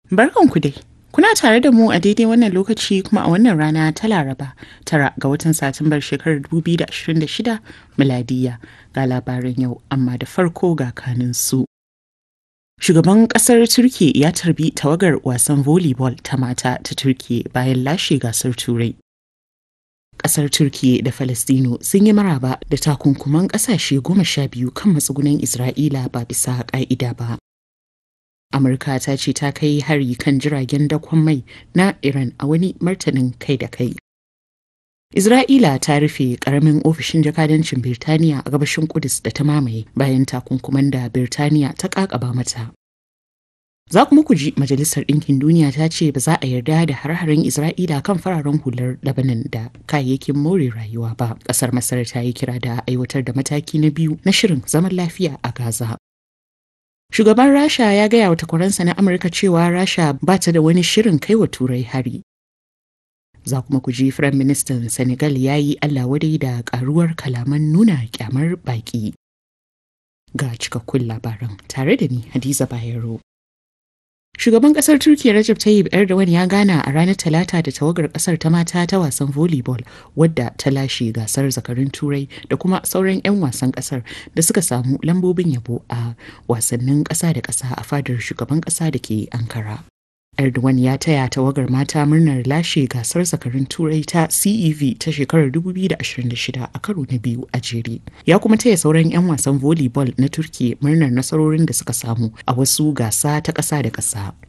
Barkanku dai. Kuna tare da mu a daidai wannan lokaci kuma a wannan rana ta Laraba tara ga watan Satumbar shekarar 2026 miladiya ga labaran yau amma da farko ga kanin su. Shugaban kasar Turki ya tarbi tawagar wasan volleyball ta mata ta Turki bayan lashe gasar Turai. Kasar Turki da Falastino sun yi maraba da takunkuman kasashe goma sha biyu kan matsugunan Isra'ila ba bisa ka'ida ba. Amurka ta ce ta kai hari kan jiragen dakon mai na Iran a wani martanin kai da kai. Isra'ila ta rufe karamin ofishin jakadancin Birtaniya a gabashin Kudus da ta mamaye bayan takunkuman da Birtaniya ta kakaba mata. Za kuma ku ji Majalisar Ɗinkin Duniya ta ce ba za a yarda da har-haren Isra'ila kan fararen hular Lebanon da kayayyakin more rayuwa ba. Ƙasar Masar ta yi kira da aiwatar da mataki na biyu na shirin zaman lafiya a Gaza. Shugaban Rasha ya gaya wa takwaransa na Amurka cewa Rasha ba ta da wani shirin kai wa Turai hari. Za kuma ku ji Firayim Ministan Senegal ya yi Allah wadai da karuwar kalaman nuna kyamar baki. Ga cikakkun labaran tare da ni Hadiza Bayero. Shugaban kasar Turkiyya Recep Tayyip Erdogan ya gana a ranar Talata da tawagar kasar ta mata ta wasan volleyball wadda ta lashe gasar zakarun Turai da kuma sauran 'yan wasan kasar da suka samu lambobin yabo a wasannin ƙasa da ƙasa a fadar shugaban ƙasa da ke Ankara. Erdogan ya taya tawagar mata murnar lashe gasar zakarun turai ta CEV ta shekarar 2026 a karo na biyu a jere. Ya kuma taya sauran 'yan wasan volleyball na Turki murnar nasarorin da suka samu a wasu gasa ta ƙasa da ƙasa.